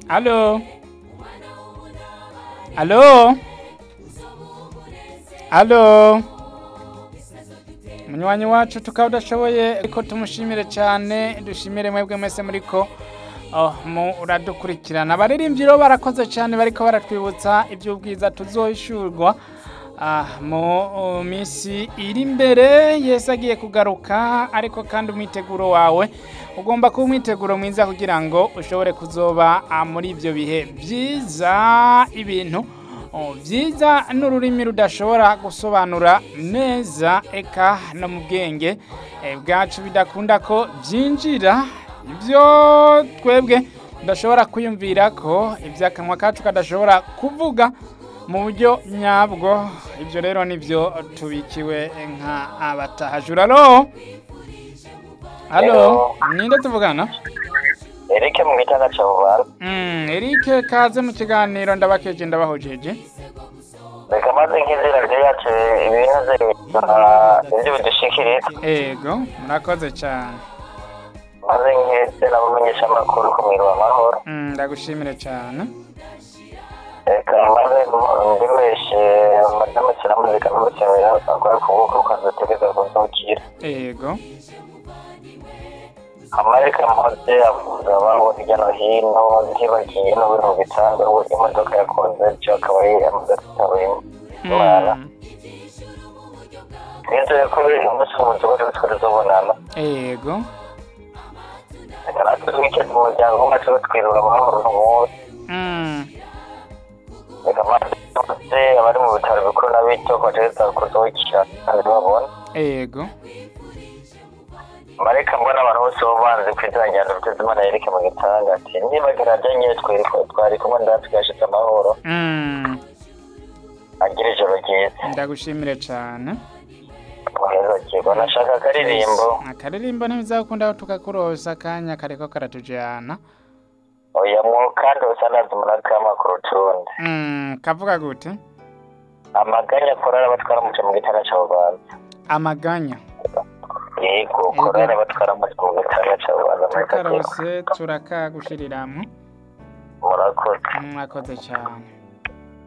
Alo. Alo. Alo. Munywanyi wacu tukaba udashoboye ariko tumushimire cyane dushimire mwebwe mwese muriko oh, muradukurikirana abaririmbyi rero barakoze cyane bariko baratwibutsa iby'ubwiza tuzohishurwa ah, mu uh, minsi iri imbere yesu agiye kugaruka ariko kandi umwiteguro wawe ugomba kuba umwiteguro mwiza kugira ngo ushobore kuzoba ah, muri ibyo bihe byiza ibintu oh, byiza n'ururimi rudashobora gusobanura neza eka no mu bwenge eh, bwacu bidakunda ko byinjira ibyo twebwe tudashobora kwiyumvira ko iby'akanwa kacu kadashobora kuvuga mu buryo nyabwo ibyo rero nibyo tubikiwe nka abatahajura alo alo Hello. ninde tuvugana Eric mu gitanda cya Bubara Mm, Eric kaze mu kiganiro ndabakeje ndabahojeje reka maze nk'izina ryacu ibintu ibyo bidushikiriza ego murakoze cyane maze nk'ese n'abamenyesha amakuru ku mwiro w'amahoro Mm, ndagushimire cyane reka maze ndemeshe madamu kiramuzika n'umusemera akora ku bwoko ukazategeka kuzukira ego amareka mose avuga ababo hirya no hino ntibagiye n'ubintu bitanga ubu imodoka yakoze byo akaba yamaze kwitaba imana Mm, nizeye ko umunsi w'umunsi wose twazobonana ego reka natwe twikeze umuryango wacu twirura amahoro n'umunsi Mm, reka maze bose abari mu bitaro bikuru n'abito bagereza kuzukira kandi babona ego mareka mbona abantu bose bo banze ku izina rya dr zimana yereke mu gitanga ati nibagira nyine twari kumwe ndatwe yashize amahoro Mm, agira ijoro ryiza ndagushimire cyane muheza kigo nashaka akaririmbo akaririmbo ntibizakunda aho tukakurosa akanya kariko karatujana oya mu kandi usa nazi murakama ku rutundi Mm, kavuga gute amaganya korara abatwara umuco mu gitanda cya bubanza amaganya yego korara abatwara umuco mu gitanda cya bubanza muri kakigo tukarose turakagushiriramwo murakoze mwakoze cyane